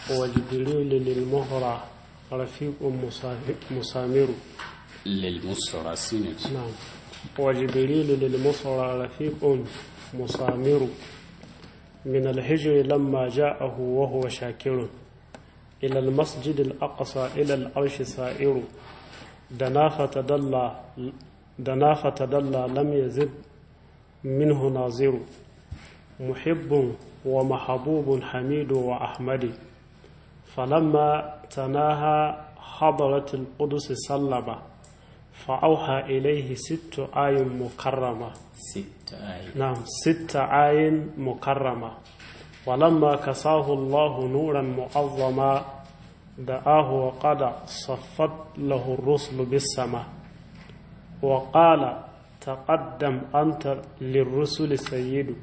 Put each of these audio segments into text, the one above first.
وجبريل للمهرة رفيق مسامر للمسرى سنة نعم وجبريل للمصر رفيق مسامر من الهجر لما جاءه وهو شاكر إلى المسجد الأقصى إلى العرش سائر دنا فتدلى دنا فتدلى لم يزد منه ناظر محب ومحبوب حميد وأحمد فلما تناهى حضرة القدس سلم فأوحى إليه ست آي مكرمة ست آية نعم ست آي مكرمة ولما كساه الله نورا معظما دعاه وقد صفت له الرسل بالسماء وقال تقدم أنت للرسل سيد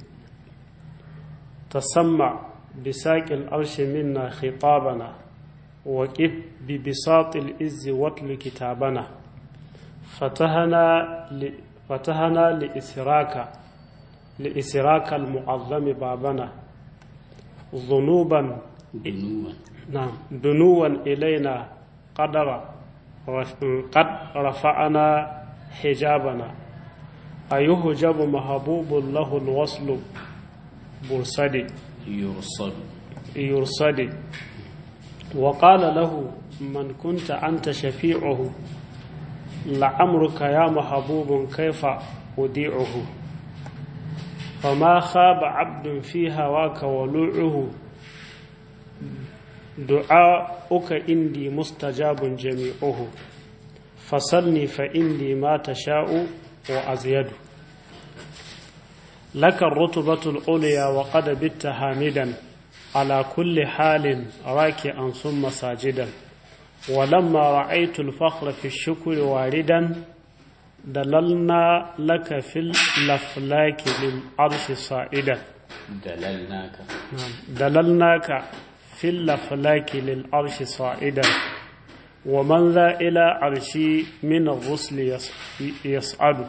تسمع بساق الأرش منا خطابنا وكف ببساط الإز واتل كتابنا فتحنا ل... فتحنا لإسراك لإسراك المعظم بابنا ذنوبا دنوا نعم دنوا إلينا قدر رف... قد رفعنا حجابنا أيهجب محبوب له الوصل برصدي يرصد يرصدي وقال له من كنت أنت شفيعه لعمرك يا محبوب كيف أوديعه فما خاب عبد في هواك ولوعه دعاؤك عندي مستجاب جميعه فصلني فإني ما تشاء وأزيد لك الرتبة العليا وقد بت حامدا على كل حال راكعا ثم ساجدا ولما رأيت الفخر في الشكر واردا دللنا لك في الأفلاك للعرش صائدا دللناك نعم. دللناك في الأفلاك للعرش صائدا ومن ذا إلى عرشي من الرسل يص- يصعد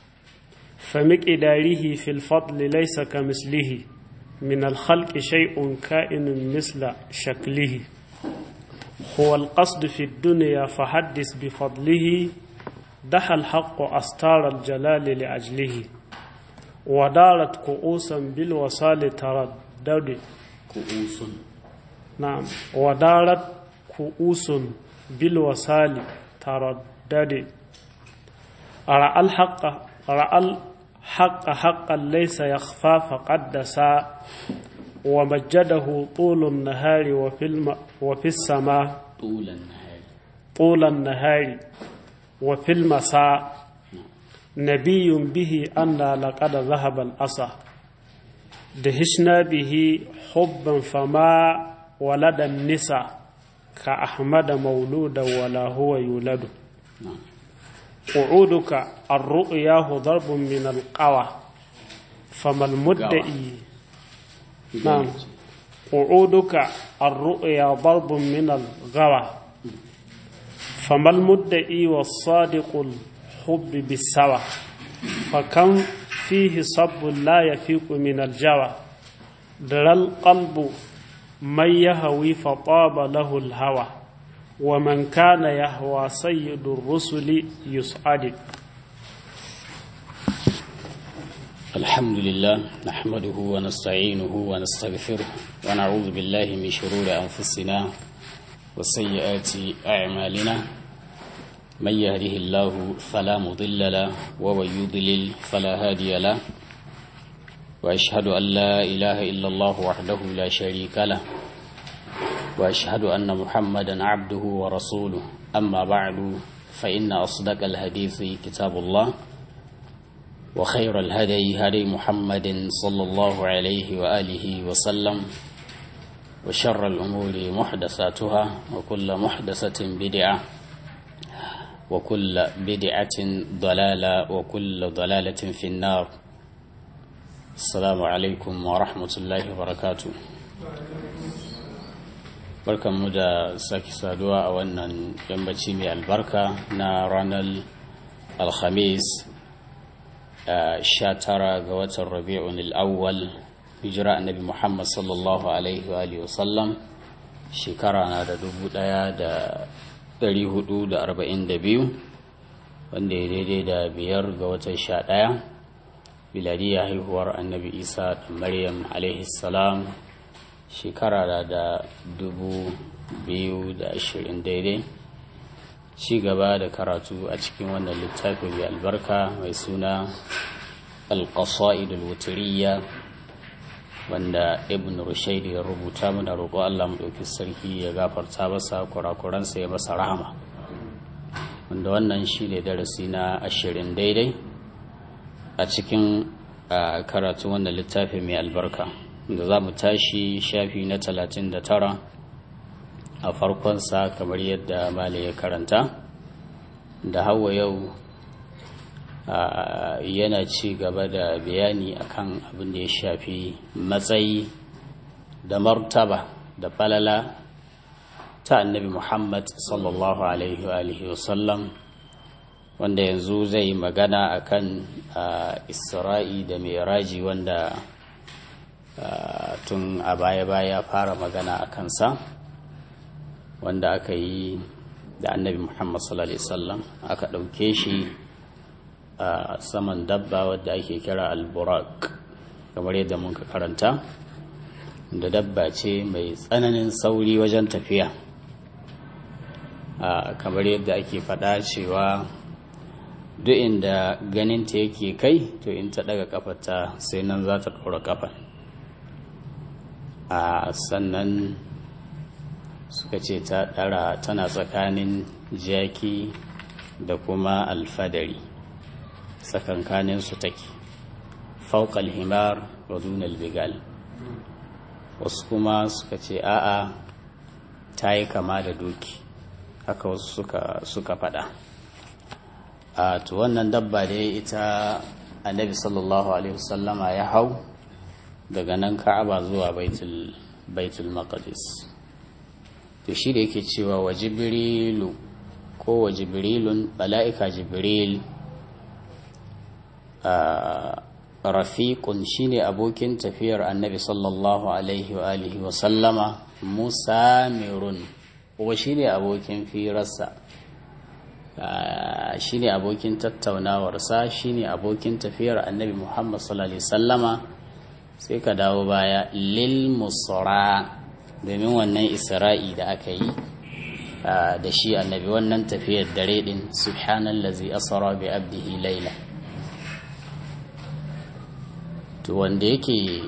فمقداره في الفضل ليس كمثله من الخلق شيء كائن مثل شكله هو القصد في الدنيا فحدث بفضله دحى الحق أستار الجلال لأجله ودارت كؤوسا بالوصال تردد كؤوس نعم ودارت كؤوس بالوصال تردد رأى الحق رأى الحق حقا ليس يخفى فقدسا ومجده طول النهار وفي, الم وفي السماء طول النهار طول النهار وفي المساء نبي به أن لقد ذهب الأسى دهشنا به حبا فما ولد النساء كأحمد مولودا ولا هو يولد نعم قعودك الرؤياه ضرب من القوى فما المدعي نعم قعودك الرؤيا ضرب من الغوى فما المدعي والصادق الحب بالسوى فكم فيه صب لا يفيق من الجوى درى القلب من يهوي فطاب له الهوى ومن كان يهوى سيد الرسل يسعد الحمد لله نحمده ونستعينه ونستغفره ونعوذ بالله من شرور أنفسنا وسيئات أعمالنا من يهده الله فلا مضل له ومن يضلل فلا هادي له وأشهد أن لا إله إلا الله وحده لا شريك له وأشهد أن محمدا عبده ورسوله أما بعد فإن أصدق الحديث كتاب الله وخير الهدي هدي محمد صلى الله عليه وآله وسلم وشر الأمور محدثاتها وكل محدثة بدعة وكل بدعة ضلالة وكل ضلالة في النار السلام عليكم ورحمة الله وبركاته barkanmu da sake saduwa a wannan yammaci mai albarka na ranar alhamis sha tara ga watan rabi'un al'awwal hijira annabi muhammad sallallahu alaihi wa alihi wasallam shekara na da dubu ɗaya da ɗari hudu da arba'in da biyu wanda ya daidai da biyar ga watan sha ɗaya biladiyya haihuwar annabi isa da maryam salam shekara da da dubu biyu da ashirin daidai ci gaba da karatu a cikin wannan littafi mai albarka mai suna alƙasa'id al-wutriya wanda ibn rushaid ya rubuta mana roƙo Allah mu ɗauki sarki ya gafarta masa kurakuransa ya masa rahama wanda wannan shi ne darasi na ashirin daidai a cikin karatu wannan littafi mai albarka da za mu tashi shafi na talatin da tara a farkonsa kamar yadda mali ya karanta da hawa yau yana ci gaba da bayani akan abin da ya shafi matsayi da martaba da falala ta annabi muhammad sallallahu alaihi wasallam wanda yanzu zai magana akan isra'i da miraji wanda tun a baya-baya fara magana a kansa wanda aka yi da annabi muhammad sallallahu alaihi wasallam aka ɗauke shi a saman dabba wadda ake kira alburak kamar yadda muka karanta da dabba ce mai tsananin sauri wajen tafiya kamar yadda ake faɗa cewa duk inda ganinta yake kai to in ta ɗaga kafarta sai nan za ta ɗora kafan a sannan suka ce ta ɗara tana tsakanin jaki da kuma alfadari tsakankanin su take fauƙal himar wa dunal bigal wasu kuma suka ce a'a ta yi kama da doki haka wasu suka, suka faɗa a to wannan dabba da ita annabi sallallahu alaihi wasallama ya hau daga nan ka'aba zuwa baitul baitul maqdis to shi da yake cewa wa jibrilu ko wa jibrilun bala'ika jibril rafiqun shine abokin tafiyar annabi sallallahu alaihi wa alihi wa sallama musamirun wa shine abokin firarsa shine abokin tattaunawarsa shine abokin tafiyar annabi muhammad sallallahu alaihi sallama sai ka dawo baya lil musra domin wannan isra'i da aka yi da shi annabi wannan tafiyar dare din subhanallazi asra bi abdihi laila to wanda yake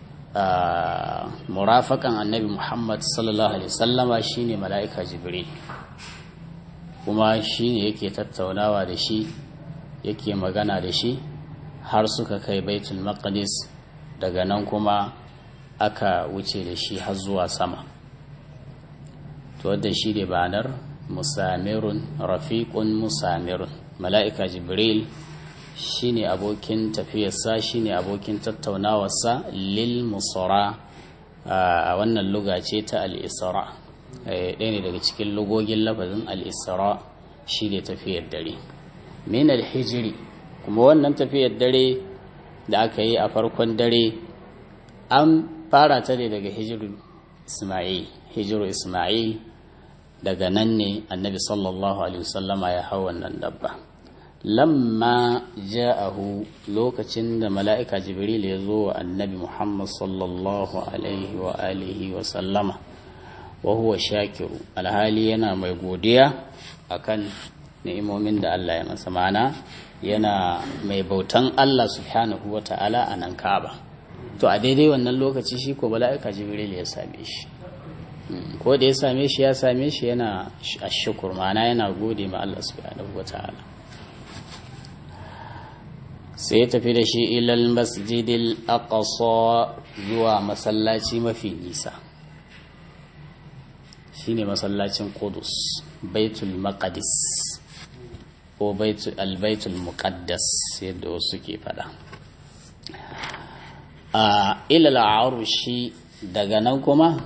murafakan annabi muhammad sallallahu alaihi sallama shine mala'ika jibril kuma shine yake tattaunawa da shi yake magana da shi har suka kai baitul maqdis daga nan kuma aka wuce da shi har zuwa sama to wadda shi ne banar musamirun rafiqun musamirun mala'ika jibril shine abokin tafiyarsa shine abokin tattaunawarsa lil musara a wannan luga ce ta al-isra ɗaya ne daga cikin lugogin lafazin al-isra shine tafiyar dare min al-hijri kuma wannan tafiyar dare da aka yi a farkon dare an fara ta ne daga hijiru isma'il hijiru isma'il daga nan ne annabi sallallahu alaihi wasallama ya hau wannan dabba lamma ja'ahu lokacin da mala'ika jibril ya zo wa annabi muhammad sallallahu alaihi wa alihi wa sallama wa huwa shakiru alhali yana mai godiya akan ni'imomin da Allah ya masa mana yana mai bautan Allah subhanahu wa ta'ala a nan ka'aba to a daidai wannan lokaci shi ko mala'ika jibril ya same shi ko da ya same shi ya same shi yana ashukur mana yana gode ma Allah subhanahu wa ta'ala sai ya tafi da shi ilal masjidil aqsa zuwa masallaci mafi nisa shine masallacin Qudus baitul maqdis ko albaitul muqaddas yadda wasu ke fada a ilal arushi daga nan kuma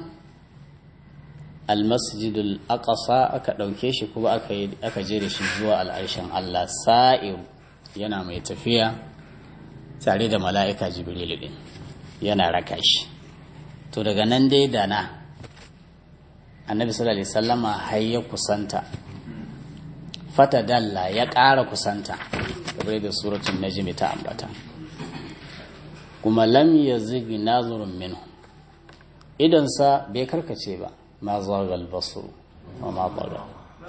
almasjidul aqsa aka ɗauke shi kuma aka je da shi zuwa al'arshen Allah sa'ir yana mai tafiya tare da mala'ika jibril din yana raka shi to daga nan dai da na annabi sallallahu alaihi wasallama har ya kusanta fata dalla ya ƙara kusanta kamar da suratul najm ta ambata kuma lam yazig nazurun minhu idan sa bai karkace ba ma zagal basru wa ma baga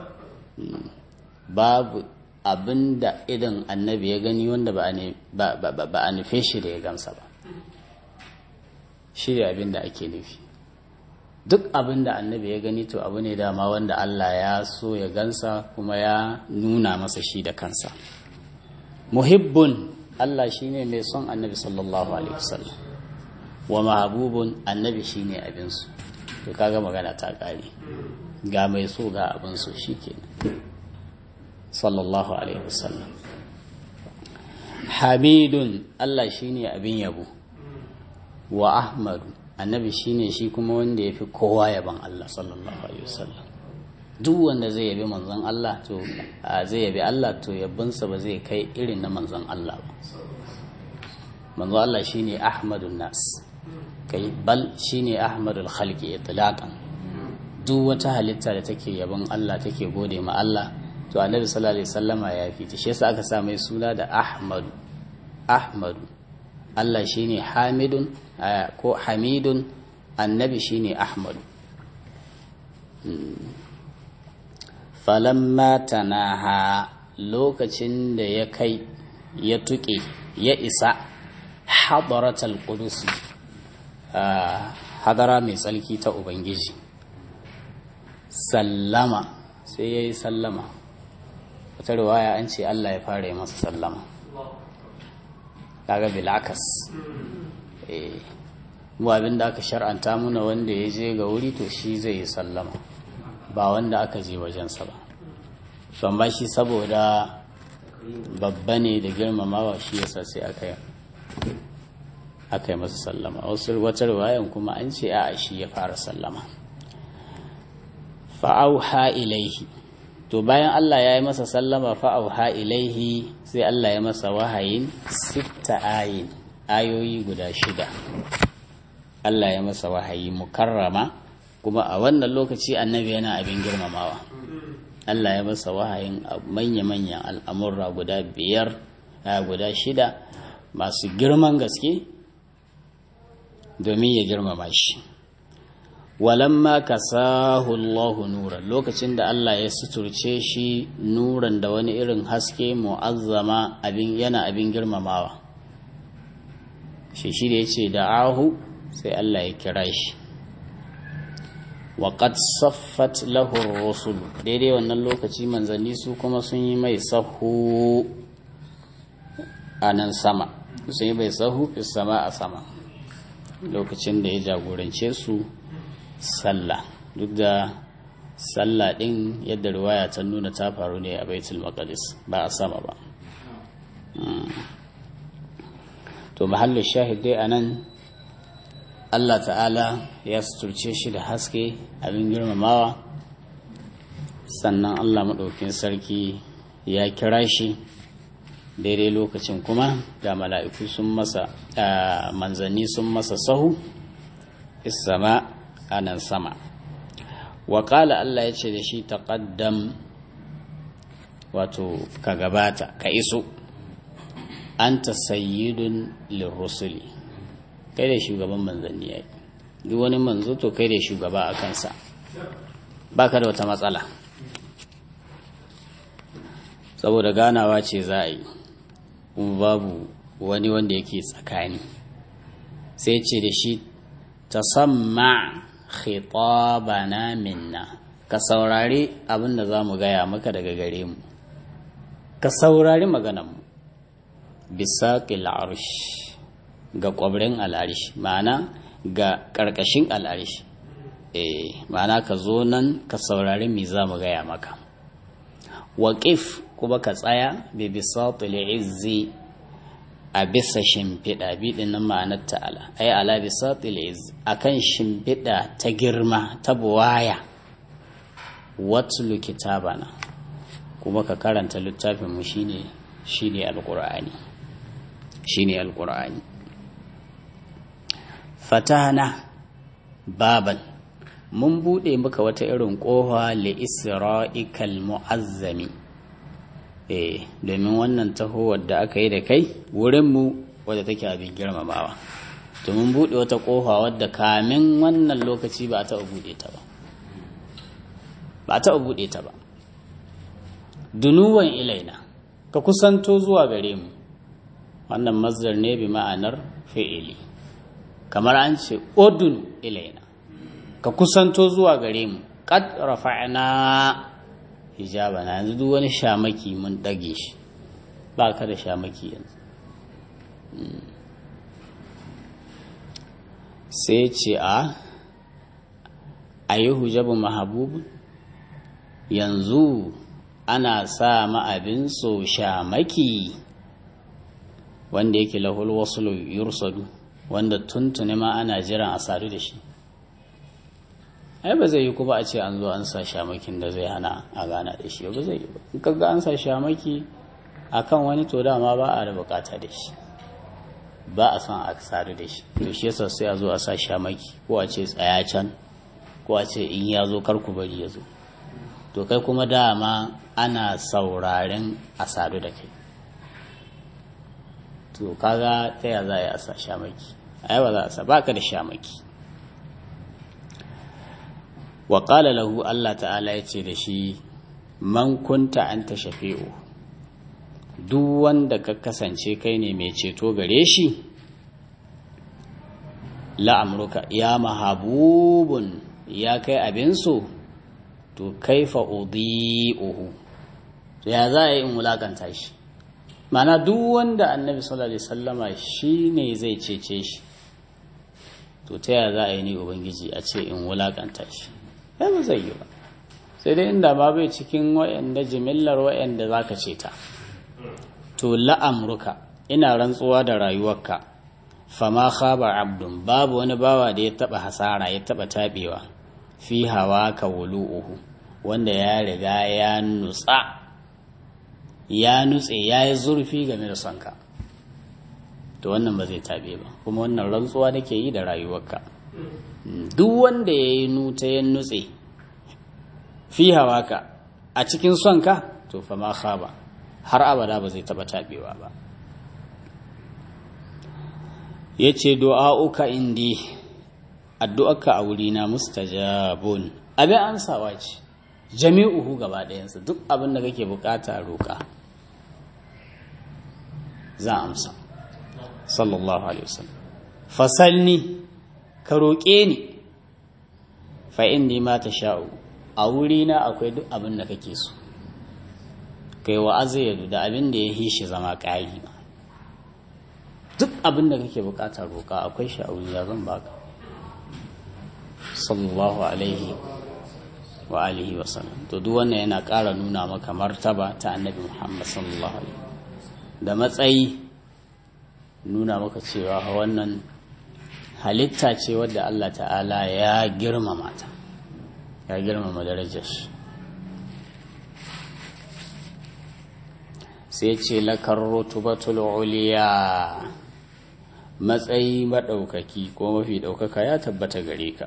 babu abinda idan annabi ya gani wanda ba a nufe shi da ya gamsa ba shi abinda ake nufi duk abin da annabi ya gani to abu ne dama wanda Allah ya so ya gansa kuma ya nuna masa shi da kansa muhibbun Allah shine mai son annabi sallallahu alaihi wasallam wa mahabubun annabi shine abinsu to kaga magana ta kare ga mai so ga abinsu shikenan sallallahu alaihi wasallam hamidun Allah shine abin yabo wa ahmadu annabi shine shi kuma wanda ya fi kowa yaban Allah sallallahu alaihi wasallam duk wanda zai yabi manzon Allah to zai yabi Allah to yabbansa ba zai kai irin na manzon Allah ba manzon Allah shine ahmadun nas kai bal shine ahmadul khalqi itlaqan duk wata halitta da take yaban Allah take gode ma Allah to annabi sallallahu alaihi wasallama ya fi ta shi yasa aka sa mai suna da ahmadu ahmadu Allah shine hamidun ko hamidun annabi shine ahmadu falamma tanaha lokacin da ya kai ya tuƙe ya isa hadaratal qudus hadara mai tsalki ta ubangiji sallama sai ya yi sallama wata riwaya an ce Allah ya fara yi masa sallama kaga bilakas eh mu abin da aka shar'anta muna wanda ya je ga wuri to shi zai yi sallama ba wanda aka je wajensa ba son ba shi saboda babba ne da girmamawa shi yasa sai aka yi aka yi masa sallama wasu wata riwayan kuma an ce a shi ya fara sallama fa'auha ilaihi to bayan Allah ya yi masa sallama fa'auha ilaihi sai Allah ya masa wahayin sitta ayin ayoyi guda shida Allah ya masa wahayi mukarrama kuma a wannan lokaci annabi yana abin girmamawa Allah ya masa wahayin manya-manyan al'amurra guda biyar guda shida masu girman gaske domin ya girmama shi walamma kasahu Allahu nuran lokacin da Allah ya suturce shi nuran da wani irin haske mu'azzama abin yana abin girmamawa shi shi da yace da'ahu sai Allah ya kira shi wa qad saffat lahu ar-rusul daidai wannan lokaci manzanni su kuma sun yi mai sahu a nan sama sun yi mai sahu sama a sama lokacin da ya jagorance su sallah duk da sallah din yadda riwaya ta nuna ta faru ne a baitul maqdis ba a sama ba to mahallin shahid dai anan Allah ta'ala ya suturce shi da haske abin girmamawa sannan Allah maɗaukin sarki ya kira shi daidai lokacin kuma ga mala'iku sun masa manzanni sun masa sahu isama a nan sama waƙala Allah ya ce da shi taƙaddam wato ka gabata ka iso an ta sayyidun lirrusuli kai da shugaban manzanni ya yi duk wani manzo to kai da shugaba a kansa ba ka da wata matsala saboda ganawa ce za a yi kuma babu wani wanda yake tsakani sai ce da shi ta samma khitabana minna ka saurari abin da za mu gaya maka daga gare mu ka saurari maganarmu bisa arsh ga ƙwabrin al'arish ma'ana ga ƙarƙashin al'arish eh ma'ana ka zo nan ka saurari me za mu gaya maka waƙif kuma ka tsaya bi bisatul izzi a bisa shimfiɗa biɗin nan ma'anar ta'ala ai ala bisatul izzi akan shimfiɗa ta girma ta buwaya watlu kitabana kuma ka karanta littafin mu shine shine alqur'ani shine alqur'ani fatana baban mun buɗe maka wata irin ƙofa li isra'ikal mu'azzami eh domin wannan tahowar da aka yi da kai wurinmu wadda take abin girmamawa to mun buɗe wata ƙofa wadda kamin wannan lokaci ba a taɓa buɗe ta ba ba a taɓa buɗe ta ba dunuwan ilaina ka kusanto zuwa gare mu wannan mazdar ne bi ma'anar fi'ili kamar an ce odun ilaina ka kusanto zuwa gare mu qad rafa'na hijabana yanzu duk wani shamaki mun dage shi ba ka da shamaki yanzu sai ce a ayi hujabu mahabubu yanzu ana sa ma'abin so shamaki wanda yake lahul wasu yursadu wanda tuntuni ma ana jiran a sadu da shi ai ba zai yi kuma a ce an zo an sa shamakin da zai hana a gana da shi ba zai yi ba in kaga an sa shamaki akan wani to dama ba a da bukata da shi ba a son a sadu da shi to shi yasa sai a zo a sa shamaki ko a ce tsaya can ko a ce in ya zo kar ku bari ya zo to kai kuma dama ana sauraren a sadu da kai to kaga ta ya za a yi a sa shamaki ai ba za a sa baka da shamaki wa qala lahu Allah ta'ala ya ce da shi man kunta anta shafi'u duk wanda ka kasance kai ne mai ceto gare shi la'amruka ya mahabubun ya kai abin so to kaifa udhi'uhu to ya za a yi in wulakanta shi mana duk wanda annabi sallallahu alaihi wasallama shine zai cece shi to ta ya za a yi ni ubangiji a ce in wulakanta shi ya ba zai yi ba sai dai inda ba bai cikin wa'anda jimillar wa'anda zaka ce ta to la'amruka ina rantsuwa da rayuwarka fama khaba abdun babu wani bawa da ya taba hasara ya taba tabewa fi hawa ka wulu'uhu wanda ya riga ya nutsa ya nutse ya yi zurfi game da sonka to wannan ba zai tabe ba kuma wannan rantsuwa nake yi da rayuwarka duk wanda ya yi nuta ya nutse fi hawa ka a cikin sonka to fa ma khaba har abada ba zai taba tabewa ba ya ce du'a'uka indi addu'arka a wurina mustajabun abin ansawa ce jami'uhu gaba ɗayansa duk abin da kake bukata roƙa za amsa sallallahu alaihi wasallam fasalni ka roƙe ni fa inni ma sha'u a wurina akwai duk abin da kake so kai wa azayyadu da abin da ya hishi zama ƙari ma duk abin da kake bukata roƙa akwai shi a wurina zan baka sallallahu alaihi wa alihi wa sallam to duk wannan yana ƙara nuna maka martaba ta annabi Muhammad sallallahu alaihi da matsayi nuna maka cewa wannan halitta ce wadda Allah ta'ala ya girmama ta ya girmama darajar shi sai ce lakar rutubatul uliya matsayi maɗaukaki ko mafi ɗaukaka ya tabbata gare ka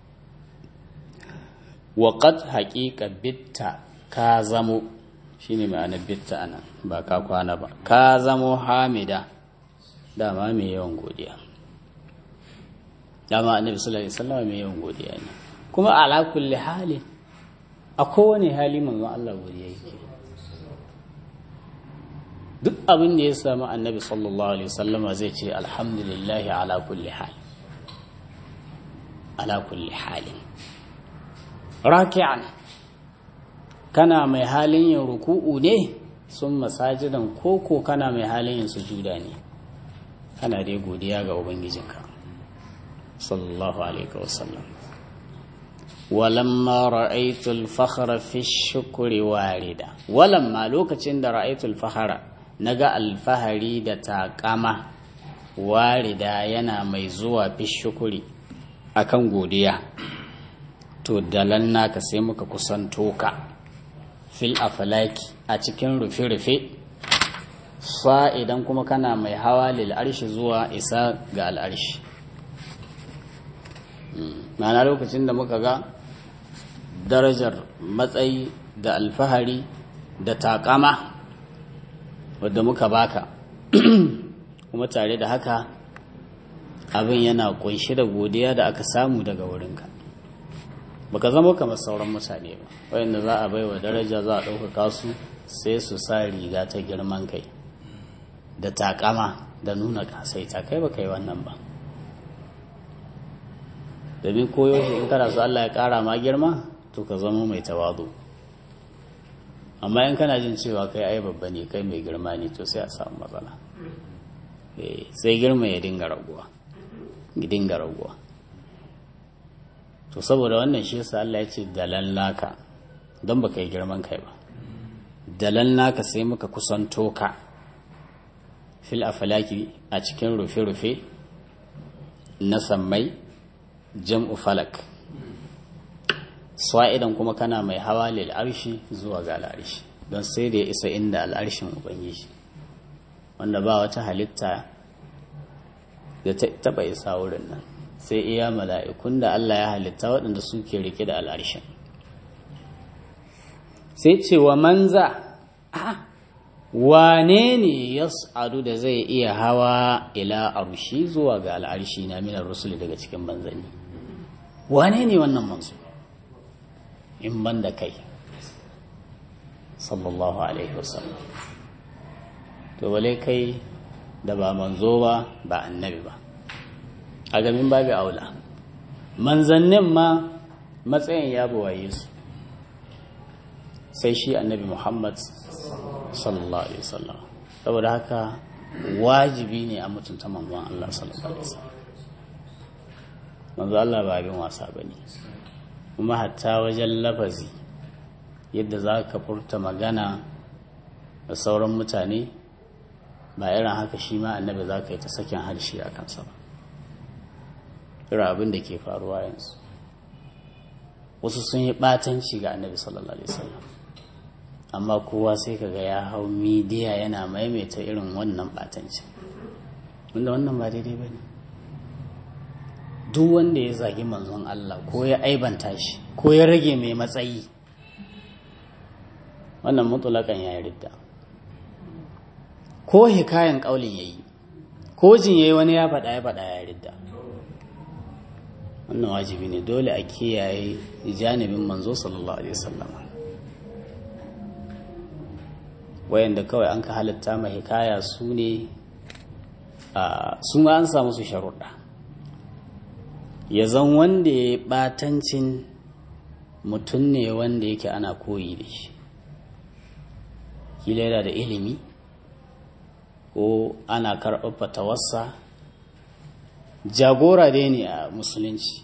waƙat haƙiƙa bitta ka zamo shi ne ma'anar bitta anan ba ka kwana ba ka zamo hamida dama mai yawan godiya dama annabi sallallahu alaihi wasallam mai yawan godiya ne kuma ala kulli halin a kowane hali manzon Allah godiya yake duk abin da ya samu annabi sallallahu alaihi wasallama zai ce alhamdulillahi ala kulli hal ala kulli halin raki'an kana mai halin yin ruku'u ne sun masajidan koko kana mai halin yin sujuda ne kana dai godiya ga ubangijinka sallallahu alaihi wasallam walamma ra'aytul fakhra fi shukri warida walamma lokacin da ra'aytul fakhra naga alfahari da taƙama warida yana mai zuwa fi shukuri akan godiya to dalan naka sai muka kusanto ka fil afalaki a cikin rufe-rufe sa idan kuma kana mai hawa lil arshi zuwa isa ga al'arshi ma'ana lokacin da muka ga darajar matsayi da alfahari da takama wadda muka baka kuma tare da haka abin yana kunshi da godiya da aka samu daga wurinka baka zama kamar sauran mutane ba wayanda za a baiwa daraja za a ɗaukaka su sai su sa riga ta girman kai da takama da nuna kasaita kai ba kai wannan ba domin koyo in kana so Allah ya ƙara ma girma to ka zama mai tawadu amma in kana jin cewa kai ai babba ne kai mai girma ne to sai a samu matsala sai girma ya dinga raguwa ya dinga raguwa to saboda wannan shi yasa Allah ya ce dalan laka don baka yi girman kai ba dalan laka sai muka kusanto ka fil afalaki a cikin rufe-rufe na sammai jam'u falak swa'idan kuma kana mai hawa lil arshi zuwa ga al'arshi don sai da ya isa inda al'arshin ubangiji wanda ba wata halitta da ta taba isa wurin nan sai iya mala'ikun da Allah ya halitta waɗanda suke rike da al'arshin sai ce wa manza wane ne ya sa'adu da zai iya hawa ila arshi zuwa ga al'arshi na minar rusuli daga cikin manzanni wane ne wannan manzo in ban da kai sallallahu alaihi wasallam to wale kai da ba manzo ba ba annabi ba a gamin babu aula manzannin ma matsayin ya buwaye su sai shi annabi muhammad sallallahu alaihi wasallam saboda haka wajibi ne a mutunta manzon Allah sallallahu alaihi wasallam manzo Allah ba abin wasa bane kuma hatta wajen lafazi yadda za ka furta magana da sauran mutane ba irin haka shi ma annabi za ka yi ta sakin harshe a kansa ba irin abin da ke faruwa yanzu wasu sun yi ɓatanci ga annabi sallallahu alaihi wasallam amma kowa sai kaga ya hau midiya yana maimaita irin wannan ɓatanci wanda wannan ba daidai ba ne duk wanda ya zagi manzon Allah ko ya aibanta shi ko ya rage mai matsayi wannan mutulakan ya yi ridda ko hikayen ƙaulin ya yi ko jin ya yi wani ya faɗa ya faɗa ya ridda wannan wajibi ne dole a kiyaye janibin manzo sallallahu alaihi wasallam wayanda kawai an ka halitta mai hikaya su ne su ma an samu su sharuɗa ya zan wanda ya yi ɓatancin mutum ne wanda yake ana koyi da shi kila yana da ilimi ko ana karɓar fatawarsa jagora dai ne a musulunci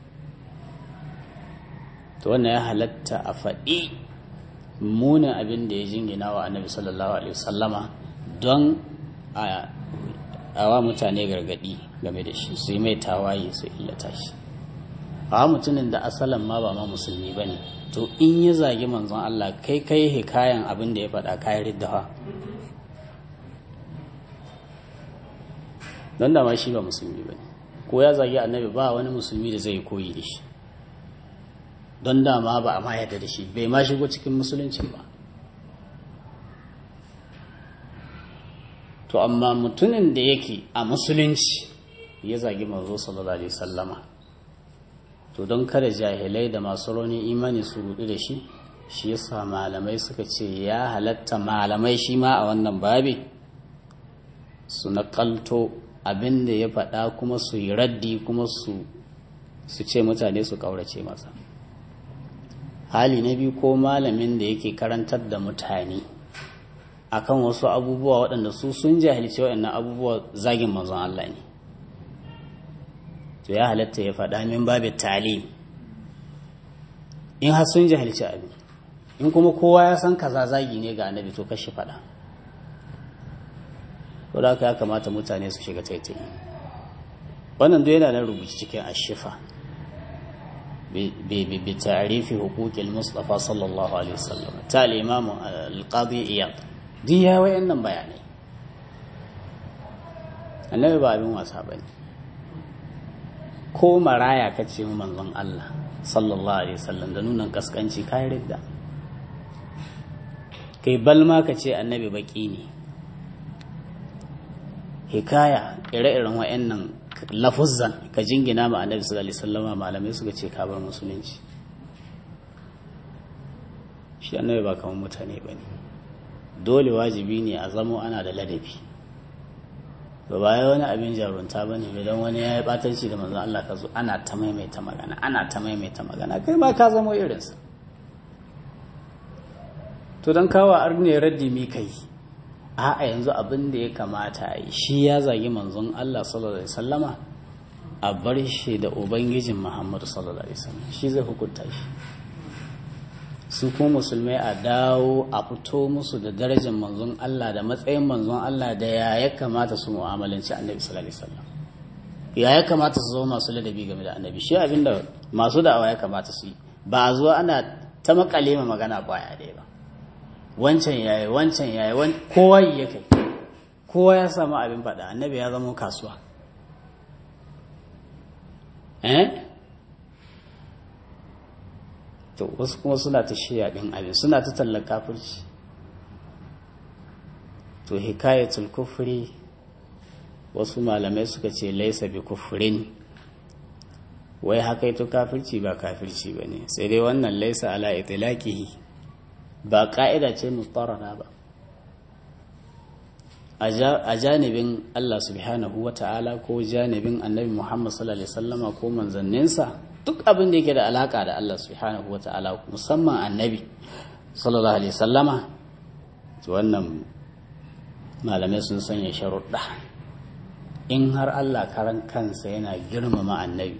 to wannan ya halatta a faɗi munin abin da ya jingina wa annabi sallallahu alaihi wasallama don a wa mutane gargaɗi game da shi su yi mai tawaye su illata shi a mutumin da asalin ma ba ma musulmi ba ne to in ya zagi manzon Allah kai kai hikayen abin da ya faɗa kayan riddawa don da ma shi ba musulmi ba ne ko ya zagi annabi ba wani musulmi da zai koyi da shi don dama ba a ma yadda da shi bai ma shigo cikin musuluncin ba to amma mutumin da yake a musulunci ya zagi manzo sallallahu alaihi sallama to don kada jahilai da masu rauni imani su rudu da shi shi yasa malamai suka ce ya halatta malamai shi ma a wannan babi su nakalto abin da ya faɗa kuma su yi raddi kuma su ce mutane su ƙaurace masa hali na biyu ko malamin da yake karantar da mutane akan wasu abubuwa waɗanda su sun jahilci waɗannan abubuwa zagin manzon Allah ne to ya halatta ya faɗa min babu talim in har sun jahilci abin in kuma kowa ya san kaza zagi ne ga annabi to kashi faɗa ko da ya kamata mutane su shiga taitayi wannan duk yana nan rubuci cikin ashifa bi ta'rifi huquqil mustafa sallallahu alaihi wasallam ta al-imam al-qadi iyad duk ya wayannan bayanai annabi ba abin wasa bane ko maraya kace mu manzon Allah sallallahu alaihi wasallam da nunan kaskanci kai ridda kai balma ka ce annabi baki ne hikaya ire-iren wa'annan lafuzzan ka jingina ma annabi sallallahu alaihi wasallama malamai suka ce ka bar musulunci shi annabi ba kamar mutane ba ne dole wajibi ne a zamo ana da ladabi ba baya wani abin jarunta ba ne idan wani ya yi batanci da manzon Allah ka zo ana ta maimaita magana ana ta maimaita magana kai ma ka zamo irinsa to don kawo arne raddi mi kai a yanzu abin da ya kamata a yi shi ya zagi manzon Allah sallallahu alaihi wasallama a bar shi da ubangijin Muhammadu sallallahu alaihi wasallam shi zai hukunta shi su kuma musulmai a dawo a fito musu da darajar manzon Allah da matsayin manzon Allah da ya ya kamata su mu'amalanci annabi sallallahu alaihi wasallam ya ya kamata su zama masu ladabi game da annabi shi abinda masu da'awa ya kamata su yi ba a zo ana ta makale ma magana baya ɗaya ba wancan yayi wancan yayi kowa yi ya kai kowa ya samu abin faɗa annabi ya zama kasuwa eh to wasu kuma suna ta shiya ɗin abin suna ta tallar kafirci to hikayatul kufri wasu malamai suka ce laisa bi kufrin wai haka ito kafirci ba kafirci ba ne sai dai wannan laisa ala itilaqihi ba ka'ida ce mutarana ba a janibin Allah subhanahu wa ta'ala ko janibin annabi Muhammad sallallahu alaihi wasallama ko manzanninsa duk abin da yake da alaka da Allah subhanahu wa ta'ala musamman annabi sallallahu alaihi wasallama wannan malamai sun sanya sharuɗa in har Allah karan kansa yana girmama annabi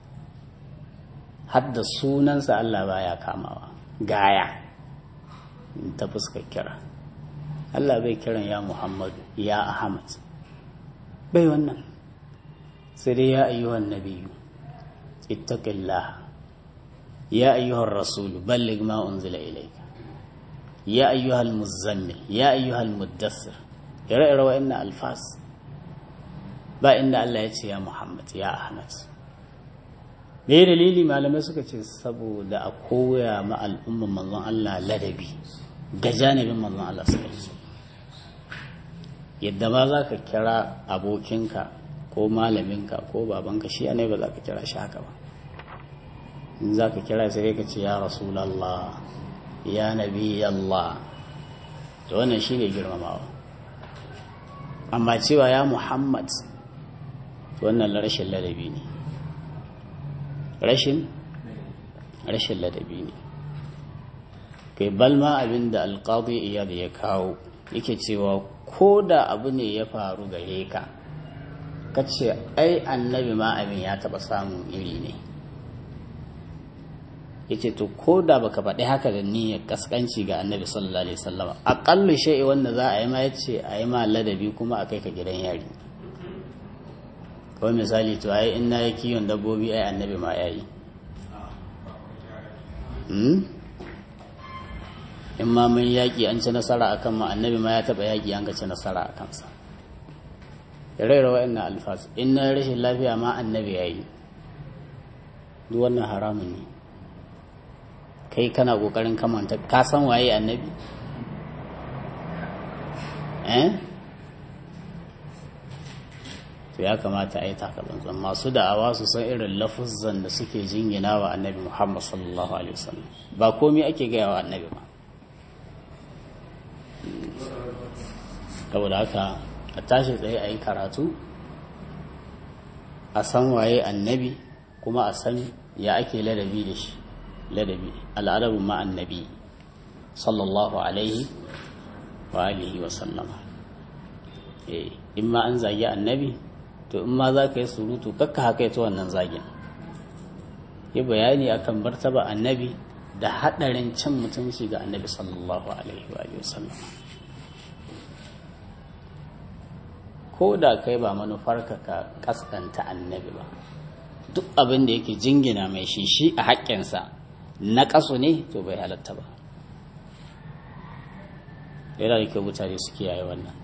hadda sunansa Allah baya kamawa gaya ta fuskar kira Allah bai kiran ya Muhammadu ya Ahmad bai wannan sai dai ya ayyuhan nabiyyu ittaqillah ya ayyuhar rasul balligh ma unzila ilayka ya ayyuhal muzammil ya ayyuhal muddathir ire-ire wa'annan alfas ba inda Allah ya ce ya Muhammad ya Ahmad me dalili malamai suka ce saboda a koya ma al'umman manzon Allah ladabi ga janibin manzon Allah suka ce yadda ba za ka kira abokinka ko malaminka ko babanka shi ne ba za ka kira shi haka ba in za ka kira sai ka ce ya rasulallah ya nabi Allah to wannan shi ne girmamawa amma cewa ya muhammad wannan rashin ladabi ne rashin rashin ladabi ne kai balma abin da alƙadi iyad ya kawo yake cewa ko da abu ne ya faru gare ka ka ce ai annabi ma abin ya taɓa samun iri ne yace to ko da baka faɗi haka da niyyar kaskanci ga annabi sallallahu alaihi wasallama aqallu shay'i wanda za a yi ma yace a yi ma ladabi kuma a kai ka gidan yari kawai misali to ai in na yi kiwon dabbobi ai annabi ma yayi in ma mun yaƙi an ci nasara akan ma annabi ma ya taɓa yaƙi an ga ci nasara a kansa raira wa'annan alfas in na rashin lafiya ma annabi ya yi duk wannan haramun ne kai kana ƙoƙarin kamanta ka san waye annabi eh to ya kamata a yi takalanzan masu da'awa su san irin lafuzan da suke jingina wa annabi muhammad sallallahu alaihi wasallam ba komai ake gaya wa annabi ba saboda haka a tashi tsaye a yi karatu a san waye annabi kuma a san ya ake ladabi da shi ladabi al'adabin ma annabi sallallahu alaihi wa alihi wa sallama in ma an zagi annabi to in ma za ka yi surutu kakka haka ita wannan zagin yi bayani akan martaba annabi da haɗarin cin mutunci ga annabi sallallahu alaihi wa sallam ko da kai ba manufarka ka kaskanta annabi ba duk abin da yake jingina mai shi shi a haƙƙinsa na ƙasu ne to bai halatta ba yana da kyau mutane su kiyaye wannan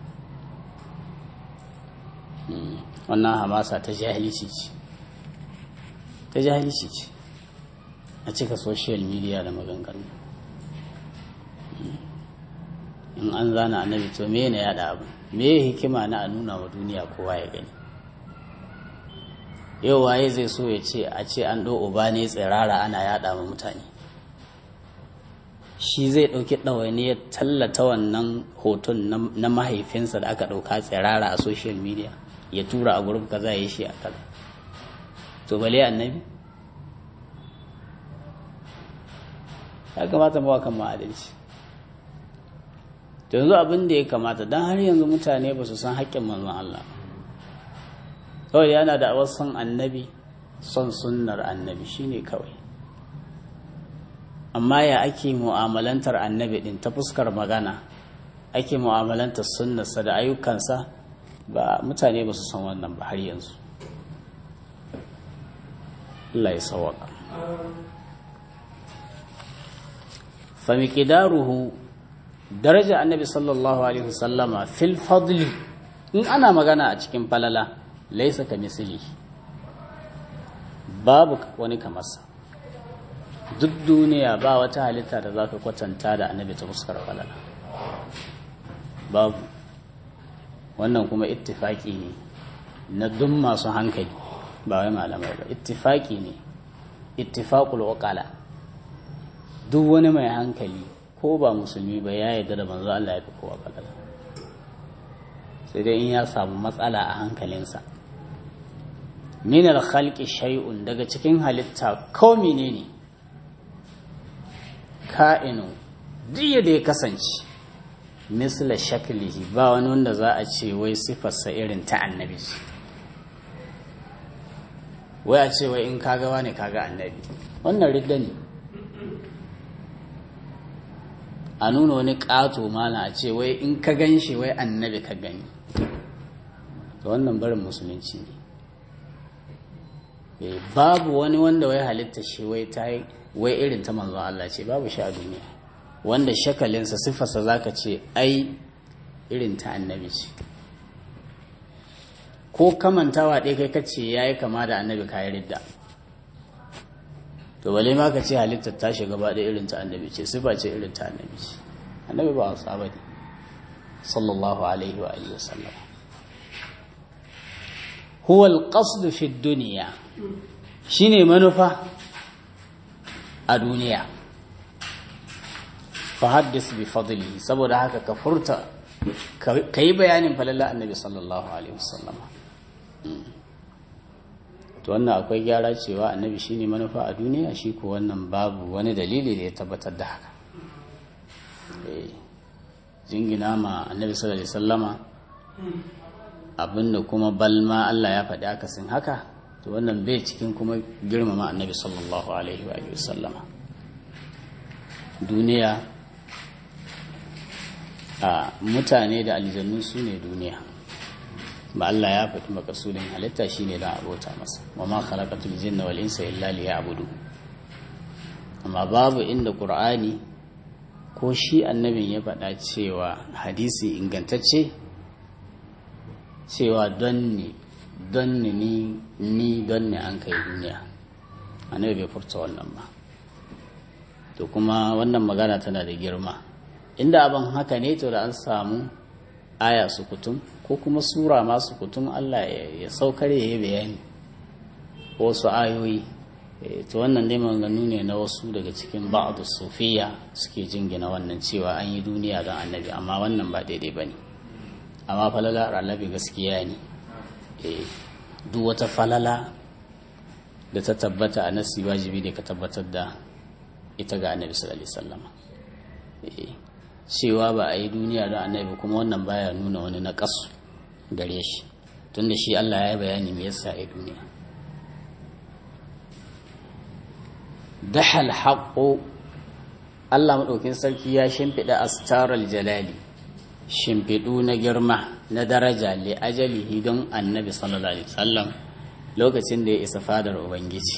wannan hamasa ta jahilci ce ta jahilci ce a cika social media da maganganu in an zana annabi to me ne yada abu me hikima na a nuna wa duniya kowa ya gani yau waye zai so ya ce a ce an ɗo uba ne tsirara ana yada ma mutane shi zai ɗauki ɗawaini ya tallata wannan hoton na mahaifinsa da aka ɗauka tsirara a social media ya tura a gurin kaza ya shi a kaza to bale annabi ya kamata mawa kan ma'adalci to yanzu abin da ya kamata don har yanzu mutane ba su san haƙƙin manzon Allah kawai yana da awar son annabi son sunnar annabi shine kawai amma ya ake mu'amalantar annabi din ta fuskar magana ake mu'amalantar sunnarsa da ayyukansa ba mutane ba su san wannan ba har yanzu Allah ya sawaka fa miqdaruhu daraja annabi sallallahu alaihi wasallama fil fadli in ana magana a cikin falala laysa ka misli babu wani kamarsa duk duniya ba wata halitta da za ka kwatanta da annabi ta fuskar falala babu wannan kuma ittifaki ne na duk masu hankali ba wai malamai ba ittifaki ne ittifaqul uqala duk wani mai hankali ko ba musulmi ba ya yarda da manzo Allah ya fi kowa falala sai dai in ya samu matsala a hankalinsa min al-khalqi shay'un daga cikin halitta ko menene ka'inu duk da ya kasance misla shaklihi ba wani wanda za a ce wai sifarsa irin ta annabi wai a ce wai in kaga wani kaga annabi wannan ridda ne a nuna wani ƙato mana a ce wai in ka gan shi wai annabi ka gani to wannan barin musulunci ne babu wani wanda wai halitta shi wai ta yi wai irin ta manzo Allah ce babu shi a duniya wanda shakalinsa sifarsa zaka ce ai irin ta annabi ce ko kamantawa ɗaya kai kace yayi kama da annabi kayi ridda to bale ma ka ce halittar ta shiga gaba da irin ta annabi ce sifa ce irin ta annabi ce annabi ba wasa bane sallallahu alaihi wa alihi wasallam huwa al-qasd fi ad-dunya shine manufa a duniya fa haddis bi fadlihi saboda haka ka furta kai bayanin falalla annabi sallallahu alaihi wasallam to wannan akwai gyara cewa annabi shine manufa a duniya shi ko wannan babu wani dalili da ya tabbatar da haka jingina ma annabi sallallahu alaihi wasallama abinda kuma balma Allah ya faɗi akasin haka to wannan bai cikin kuma girmama annabi sallallahu alaihi wa sallama duniya a mutane da aljannu su ne duniya ba Allah ya faɗi makasudin halitta shine don abota masa wa ma khalaqatul jinna wal insa illa liya'budu amma babu inda qur'ani ko shi annabin ya faɗa cewa hadisi ingantacce cewa don ni don ni ni don ni an kai duniya annabi bai furta wannan ba to kuma wannan magana tana da girma inda abin haka ne to da an samu aya su kutum ko kuma sura masu kutum Allah ya saukar ya yi bayani ko wasu ayoyi to wannan dai maganganu ne na wasu daga cikin ba'adu sufiya suke jingina wannan cewa an yi duniya don annabi amma wannan ba daidai ba ne amma falala annabi gaskiya ne duk wata falala da ta tabbata a nasi wajibi ne ka tabbatar da ita ga annabi sallallahu alaihi wasallam cewa ba a yi duniya don annabi kuma wannan baya nuna wani na kasu gare shi tunda shi Allah ya yi bayani me yasa a duniya dahal haqqo Allah madaukin sarki ya shimfiɗa astaral jalali shimfiɗu na girma na daraja li ajalihi don annabi sallallahu alaihi wasallam lokacin da ya isa fadar ubangiji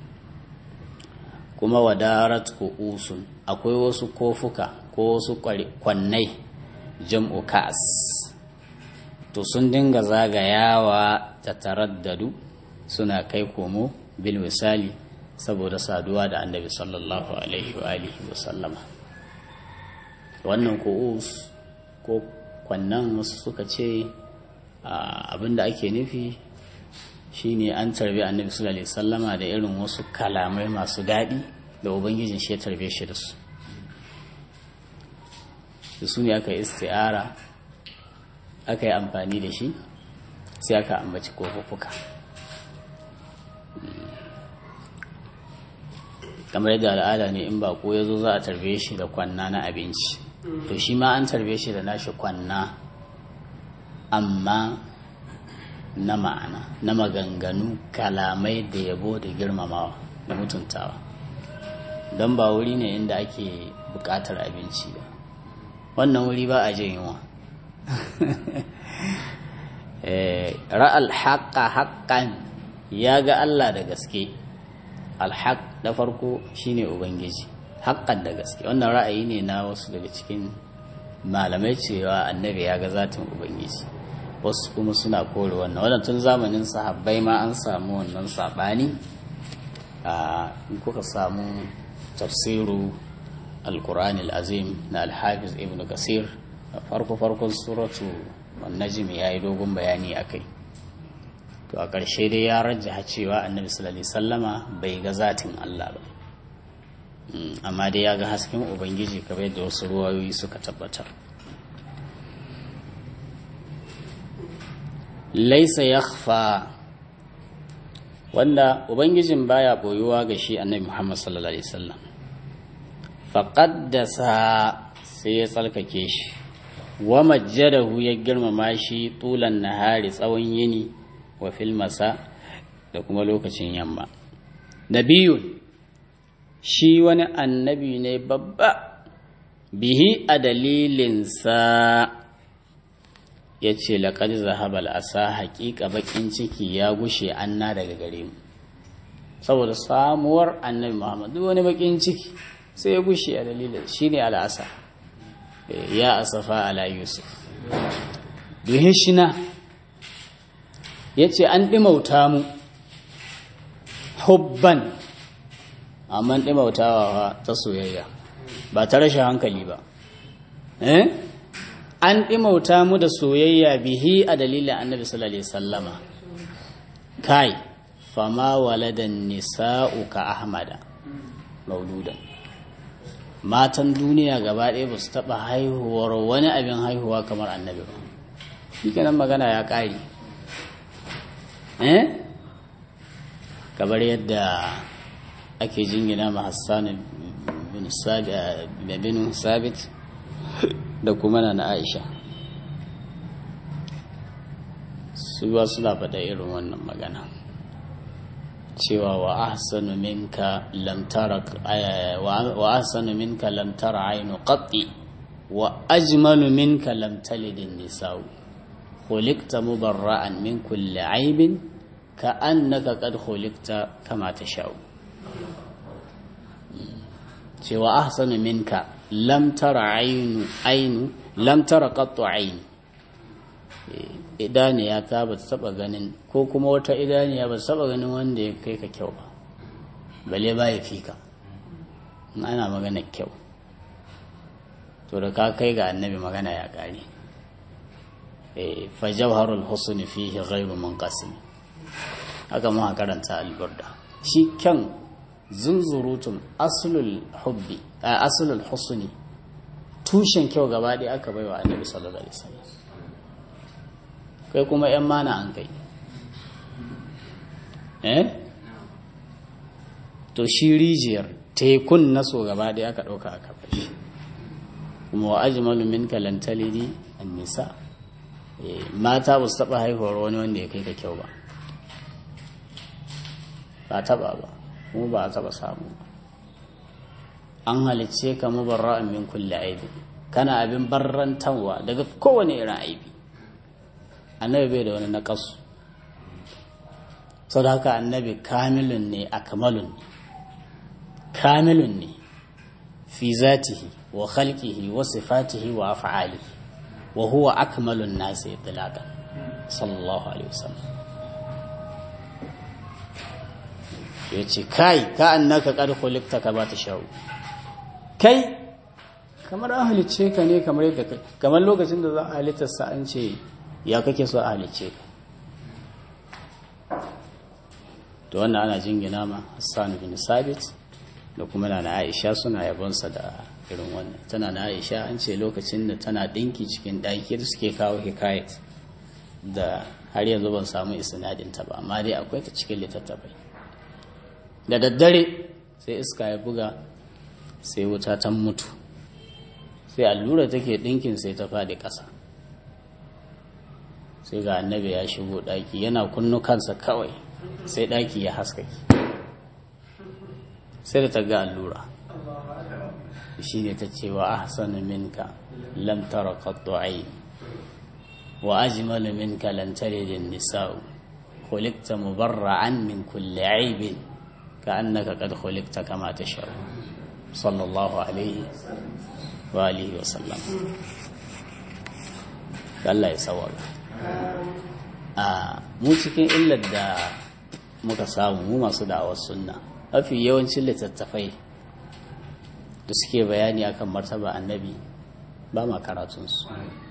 kuma wadarat usun akwai wasu kofuka ko wasu kwannai jam'u ka'as to sun dinga zagayawa ta taraddadu suna kai komo bil misali saboda saduwa da annabi sallallahu alaihi wa alihi wa sallama wannan ku'us ko kwannan wasu suka ce abinda ake nufi shine an tarbi annabi sallallahu alaihi sallama da irin wasu kalamai masu daɗi da ubangijin shi ya tarbe shi da su da su ne aka yi isti'ara aka yi amfani da shi sai aka ambaci kofuka kamar yadda al'ada ne in bako ya zo za a tarbe shi da kwanna na abinci to shi ma an tarbe shi da nashi kwanna amma na ma'ana na maganganu kalamai da yabo da girmamawa da mutuntawa don ba wuri ne inda ake bukatar abinci ba wannan wuri ba a jin yunwa ra'al haƙa haƙƙan ya ga Allah da gaske alhaƙ da farko shine ubangiji haƙƙan da gaske wannan ra'ayi ne na wasu daga cikin malamai cewa annabi ya ga zatin ubangiji wasu kuma suna kore wannan wannan tun zamanin sahabbai ma an samu wannan saɓani in kuka samu tafsiru alkur'ani azim na alhafiz ibn kasir farko farkon suratu najm ya yi dogon bayani a kai to a ƙarshe dai ya rajja cewa annabi sallallahu alaihi sallama bai ga zatin Allah ba amma dai ya ga hasken ubangiji kamar yadda wasu ruwayoyi suka tabbatar laisa yakhfa wanda ubangijin baya boyuwa ga shi annabi Muhammad sallallahu alaihi wasallam faqaddasa sai ya tsalkake shi wa majjadahu ya girmama shi tulan nahari tsawon yini wa fil masa da kuma lokacin yamma nabiyun shi wani annabi ne babba bihi a dalilinsa ya ce laƙar zahabal asa haƙiƙa baƙin ciki ya gushe anna daga gare mu saboda samuwar annabi muhammad duk wani baƙin ciki sai ya gushe a dalilin shi ne al'asa ya asafa ala yusuf duhin shina ya ce an ɗimauta mu hubban amma ɗimautawa ta soyayya ba ta rashin hankali ba an ɗimauta mu da soyayya bihi a dalilin annabi sallallahu alaihi sallama kai fama waladan nisa'u ka ahmada mauludan matan duniya gaba ɗaya ba su taɓa haihuwar wani abin haihuwa kamar annabi ba shi kenan magana ya ƙari eh kamar yadda ake jingina ma hassan bin sabit da kuma na aisha su ba suna faɗa irin wannan magana cewa wa ahsanu minka lam tara wa ahsanu minka lam tara aynu qatti wa ajmalu minka lam talid an-nisa'u khuliqta mubarra'an min kulli aibin ka'annaka qad khuliqta kama tasha'u cewa ahsanu minka lam tara aynu aynu lam tara qattu aynu idaniya ta ba ta taba ganin ko kuma wata idaniya ba ta taba ganin wanda ya kai ka kyau ba bale ba ya fi ka ana magana kyau to da ka kai ga annabi magana ya kare fa jawharul husn fihi ghairu munqasim haka mu karanta alburda shi kyan zunzurutun aslul hubbi aslul husni tushen kyau gaba ɗaya aka baiwa annabi sallallahu alaihi wasallam kai kuma ‘yan mana an kai eh to shi rijiyar tekun naso gaba ɗaya aka ɗauka aka fashi kuma wa ajmalu min kalantalidi an nisa mata ba su taɓa haihuwar wani wanda ya kai ka kyau ba ba taɓa ba kuma ba a taɓa samu an halicce ka mubarra'an min kulle aibi kana abin barrantarwa daga kowane irin aibi annabi bai da wani naƙasu sau da haka annabi kamilun ne a kamalun ne kamilun ne fi zatihi wa khalqihi wa sifatihi wa af'alihi wa huwa akmalun nasi itlaqan sallallahu alaihi wasallam ya ce kai ka annaka qad khuliqta ka ba ta sha'u kai kamar an halicce ka ne kamar yadda kai kamar lokacin da za a halittar sa an ce ya kake so a halicce ka to wannan ana jingina ma Hassan bin Sabit da kuma na Aisha suna yabonsa da irin wannan tana na Aisha an ce lokacin da tana dinki cikin ɗaki da suke kawo hikayat da har yanzu ban samu isnadin ta ba amma dai akwai ta cikin littattafai da daddare sai iska ya buga sai wuta ta mutu sai allura take dinkin sai ta faɗi ƙasa sai ga annabi ya shigo ɗaki yana kunnu kansa kawai sai ɗaki ya haskaki sai da ta ga allura shi ne ta ce wa ahsanu minka lam tara qattu ayn wa ajmalu minka lan talid an-nisa'u khuliqta mubarra'an min kulli 'aybin ka'annaka qad khuliqta kama tasha'u sallallahu alaihi wa alihi wa sallam Allah ya sawara a mu cikin illar da muka samu mu masu da'awar sunna mafi yawancin littattafai da suke bayani akan martaba annabi ba ma karatunsu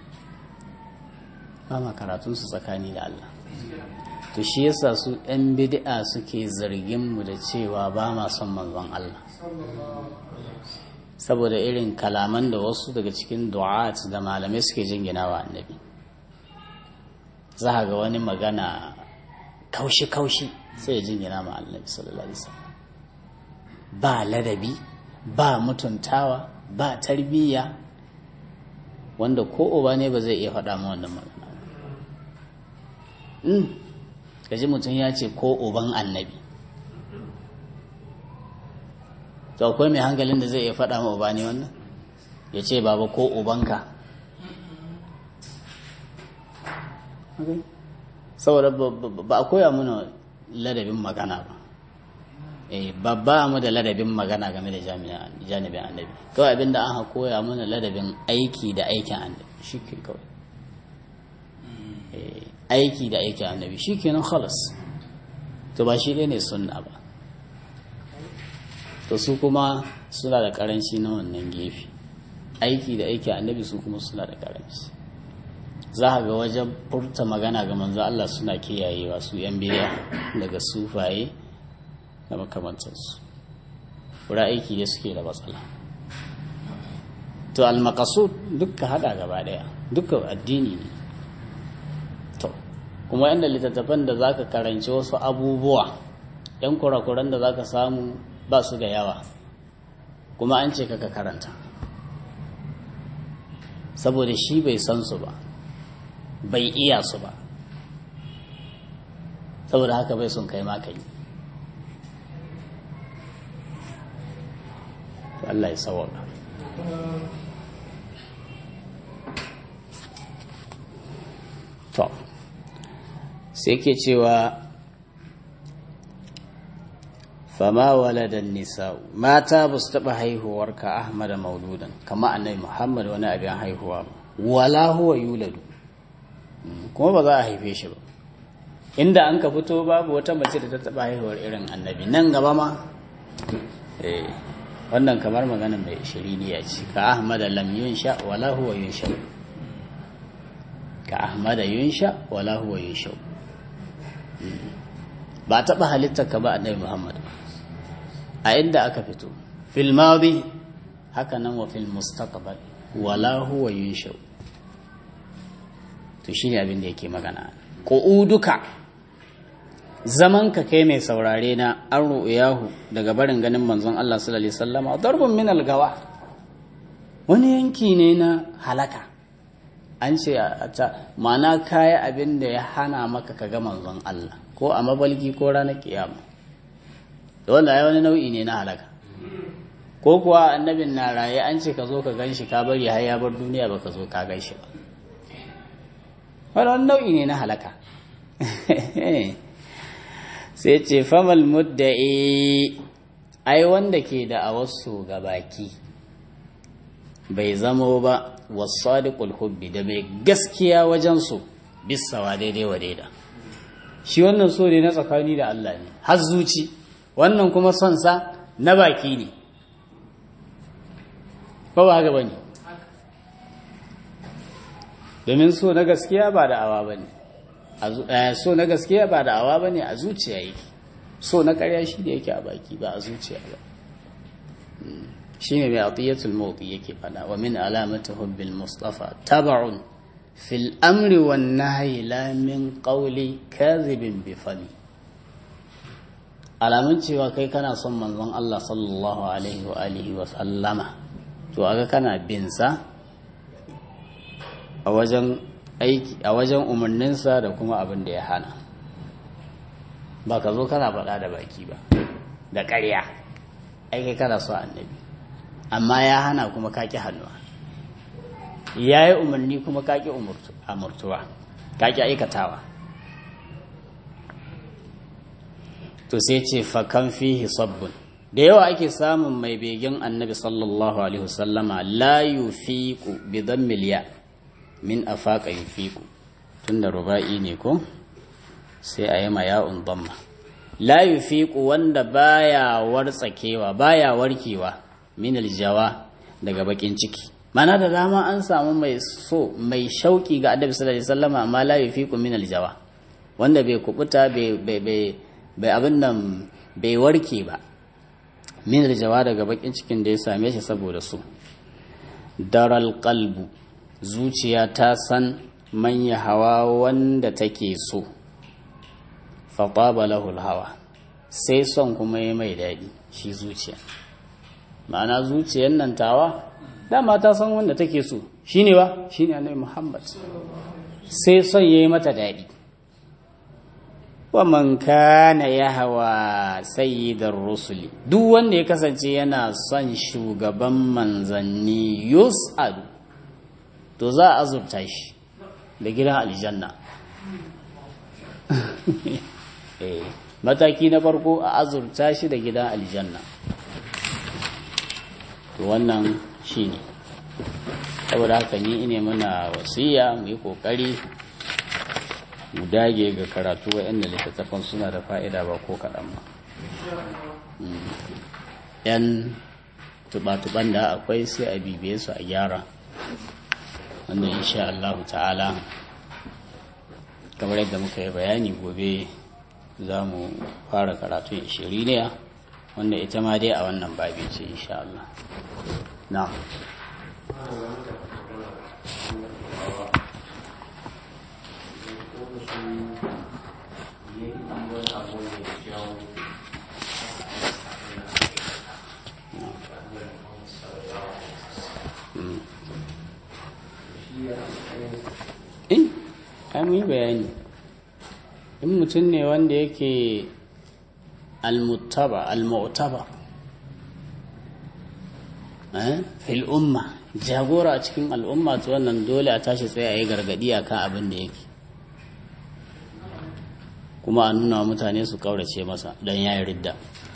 ba ma karatunsu tsakani da Allah to shi yasa su ɗan bid'a suke zargin mu da cewa ba ma son manzon Allah saboda irin kalaman da wasu daga cikin du'at da malamai suke jingina wa annabi za ga wani magana kaushi-kaushi sai ya jingina ma annabi sallallahu alaihi wasallam ba ladabi ba mutuntawa ba tarbiyya wanda ko uba ne ba zai iya faɗa ma wannan magana in gaji mutum ya ce ko uban annabi to akwai mai hankalin da zai iya faɗa ma uba ne wannan ya ce baba ko ubanka saboda ba a koya mana ladabin magana ba babba mu da ladabin magana game da janibin annabi kawai abinda an koya mana ladabin aiki da aikin annabi shi ke kawai aiki da aikin annabi shi ke nan khalas to ba shi ne sunna ba to su kuma suna da karanci na wannan gefe aiki da aikin annabi su kuma suna da karanci za a ga wajen furta magana ga manzo Allah suna kiyayewa su yan biya daga sufaye da makamantansu wura aiki da suke da matsala to almakasud dukka hada gaba daya dukka addini ne to kuma yadda littattafan da zaka karanci wasu abubuwa yan kurakuran da zaka samu ba su da yawa kuma an ce kaka karanta saboda shi bai san su ba bai iya su ba saboda haka bai sun kai maka yi Allah ya sawaka to sai ke cewa fama waladan nisa mata ba su taɓa haihuwar ka ahmada mauludan kama annabi muhammad wani abin haihuwa ba wala huwa yuladu kuma ba za a haife shi ba inda an ka fito babu wata mace da ta taɓa haihuwar irin annabi nan gaba ma wannan kamar magana mai shiriniya ce ka ahmada lam yunsha wala huwa yunsha ka ahmada yunsha wala huwa yunsha ba taɓa halittar ka ba annabi muhammad a inda aka fito fil madi haka nan wa fil mustaqbal wala huwa yunsha to shine abin da yake magana qu'uduka zaman ka kai mai saurare na an ru'yahu daga barin ganin manzon Allah sallallahu alaihi wasallama darbun min algawa wani yanki ne na halaka an ce a ta ma'ana kaya abin da ya hana maka ka ga manzon Allah ko a mabalki ko ranar kiyama da wanda ya wani nau'i ne na halaka ko kuwa annabin na raye an ce ka zo ka gan shi ka bari har ya bar duniya ba ka zo ka gan shi ba wani nau'i ne na halaka sai ce famal mudda'i ai wanda ke da a wasu baki bai zamo ba wasadiqul hubbi da mai gaskiya wajen su bisawa daidai wa daida shi wannan so ne na tsakani da Allah ne har zuci wannan kuma son sa na baki ne ba ba haka bane domin so na gaskiya ba da awa bane so na gaskiya ba da awa bane a zuciya yake so na ƙarya shi da yake a baki ba a zuciya ba shine mai atiyatul mawqi yake fada wa min alamati hubbil mustafa tab'un fil amri wan nahyi la min qawli kadhibin bi fami alamun cewa kai kana son manzon Allah sallallahu alaihi wa alihi wa sallama to aga kana bin sa a wajen aiki a wajen umarninsa da kuma abin da ya hana ba ka zo kana faɗa da baki ba da ƙarya aiki kana so annabi amma ya hana kuma kaki hannuwa ya yi umarni kuma kaki amurtuwa kaki aikatawa to sai ce fakan fihi sabbin da yawa ake samun mai begen annabi sallallahu alaihi wasallama la yufiqu bi dhammil ya min afaqa yufiqu tunda ruba'i ne ko sai a yi ma ya'un dhamma la yufiqu wanda baya wartsakewa baya warkewa min aljawa daga bakin ciki mana da dama an samu mai so mai shauki ga annabi sallallahu alaihi wasallam amma la yufiqu min aljawa wanda bai kubuta bai bai bai abin nan bai warke ba min aljawa daga bakin cikin da ya same shi saboda su daral qalbu zuciya ta san manya hawa wanda take so fataba lahu hawa sai son kuma ya mai daɗi shi zuciya ma'ana zuciyar nan tawa dama ta san wanda take so shine ba shine annabi Muhammad sai son yayi mata daɗi wa man kana yahwa sayyidar rusuli duk wanda ya kasance yana son shugaban manzanni yus'ad to za a azurta shi da gidan aljanna mataki na farko a azurta shi da gidan aljanna to wannan shi ne saboda haka ni ine muna wasiya mu yi kokari mu dage ga karatu waɗanda littattafan suna da fa'ida ba ko kaɗan ba yan tuba-tuban da akwai sai a bibiye su a gyara wanda insha Allah ta'ala kamar yadda muka yi bayani gobe za mu fara karatun ishiriniya wanda ita ma dai a wannan babi ce insha Allah na in ai mun yi bayani in mutum ne wanda yake almuttaba almu'taba fil umma jagora a cikin al'umma to wannan dole a tashi tsaye a yi gargadi a kan abin da yake kuma a nuna mutane su kaurace masa don ya yi ridda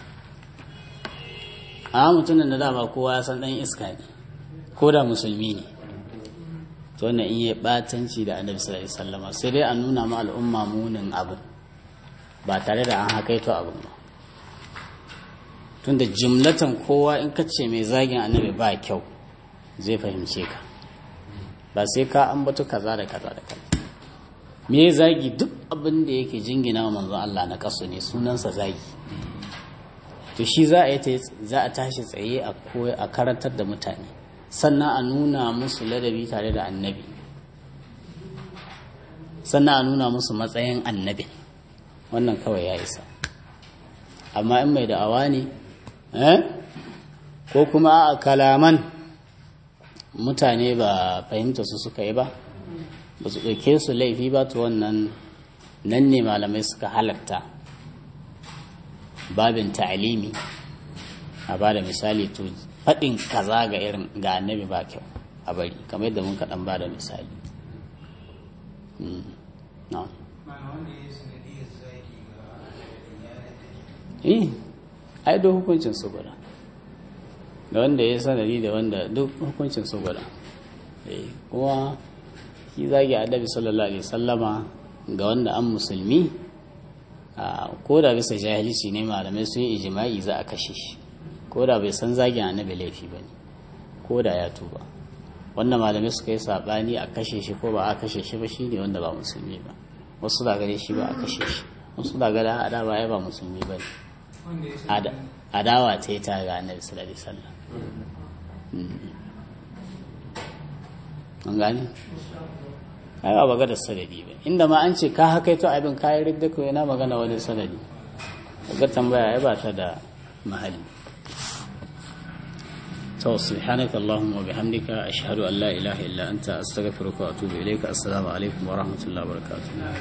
a mutumin da dama kowa ya san dan iska ne ko da musulmi ne to wannan in yi batanci da annabi sallallahu alaihi wasallam sai dai a nuna ma al'umma munin abin ba tare da an hakaito abin ba tunda jimlatan kowa in ka ce mai zagin annabi ba kyau zai fahimce ka ba sai ka ambato kaza da kaza da kaza me zagi duk abin da yake jingina wa manzon Allah na kasu ne sunansa zagi to shi za a yi za a tashi tsaye a koya a karantar da mutane sannan a nuna musu ladabi tare da annabi sannan a nuna musu matsayin annabi wannan kawai ya isa amma in mai da'awa ne ko kuma a kalaman mutane ba fahimta su suka yi ba ba su ɗauke su laifi ba to wannan nan ne malamai suka halatta babin ta'alimi a ba da misali to faɗin kaza ga irin ga annabi ba kyau a bari kamar yadda mun kaɗan ba da misali eh ai duk hukuncin su guda da wanda ya sanadi da wanda duk hukuncin su guda kuma shi zagi annabi sallallahu alaihi sallama ga wanda an musulmi ko da bisa jahilci ne malamai sun yi ijima'i za a kashe shi ko da bai san zagin annabi laifi ba ne ko da ya tuba wanda malamai suka yi saɓani a kashe shi ko ba a kashe shi ba shine wanda ba musulmi ba wasu da gare shi ba a kashe shi wasu da gare a ba ya ba musulmi ba ne adawa ta yi ta ga annabi sallallahu alaihi wasallam an gane ai ba ga da sanadi ba inda ma an ce ka haka to abin kayan ridda ko yana magana wani sanadi ga tambaya ai ba ta da mahalli to subhanaka allahumma wa bihamdika ashhadu an la ilaha illa anta astaghfiruka wa atubu ilayka assalamu alaikum wa rahmatullahi wa barakatuh